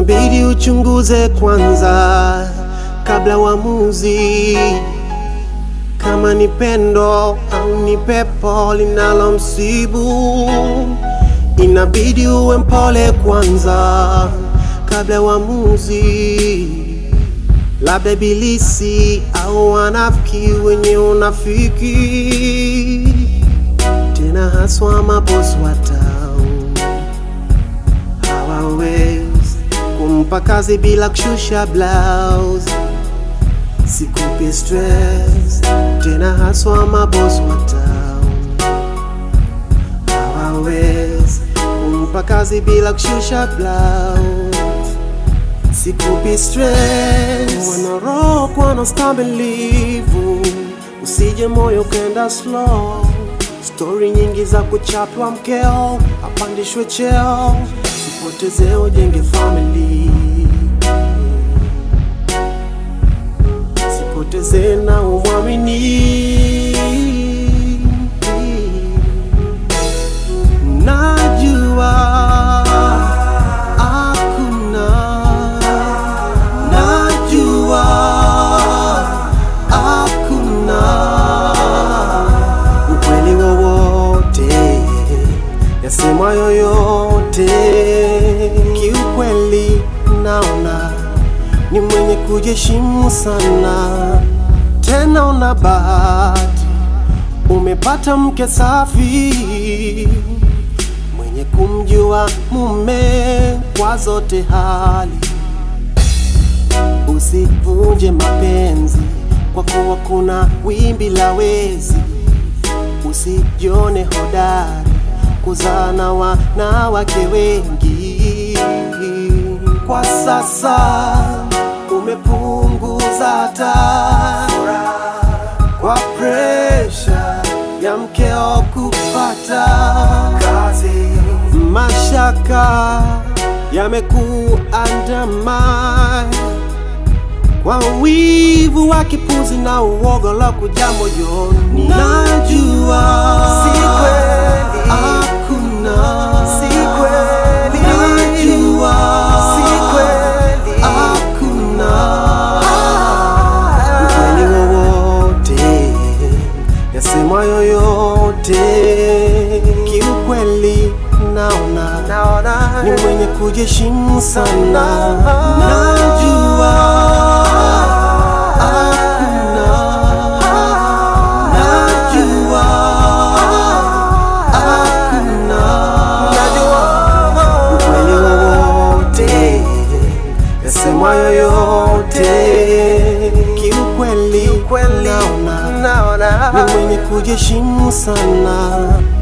inabidi uchunguze kwanza kabla uamuzi, kama ni pendo au ni pepo linalomsibu. Inabidi uwe mpole kwanza kabla uamuzi, labda ibilisi au wanafiki wenye unafiki, tena haswa mabosi wa town hawawezi kumpa kazi bila kushusha blouse. Sikupi stress tena, haswa mabosi wa town hawawezi kumpa kazi bila kushusha blouse. Sikupi stress, wanarokwa na stamilivu, usije moyo kenda slow. Stori nyingi za kuchapwa mkeo, apandishwe cheo, sipoteze ujenge family, sipoteze na umwamini. Najua hakuna, najua hakuna ukweli wowote yasema yoyote. Kiukweli naona ni mwenye kujiheshimu sana, tena una bahati, umepata mke safi mwenye kumjua mume kwa zote hali. Usivunje mapenzi kwa kuwa kuna wimbi la wezi. Usijione hodari kuzaa na wanawake wengi. Kwa sasa umepunguza hata kwa presha ya mkeo kupata kazi. Mashaka yamekuandama kwa wivu wa kipuzi na uoga la kuja moyoni. Najua si kweli, hakuna si kweli, najua si kweli, hakuna ukweli wowote yasema yoyote. Kiukweli naona naona ni mwenye kujiheshimu sana, najua hakuna, najua hakuna, ukweli wowote yasema yoyote. Kiukweli naona ni mwenye kujiheshimu sana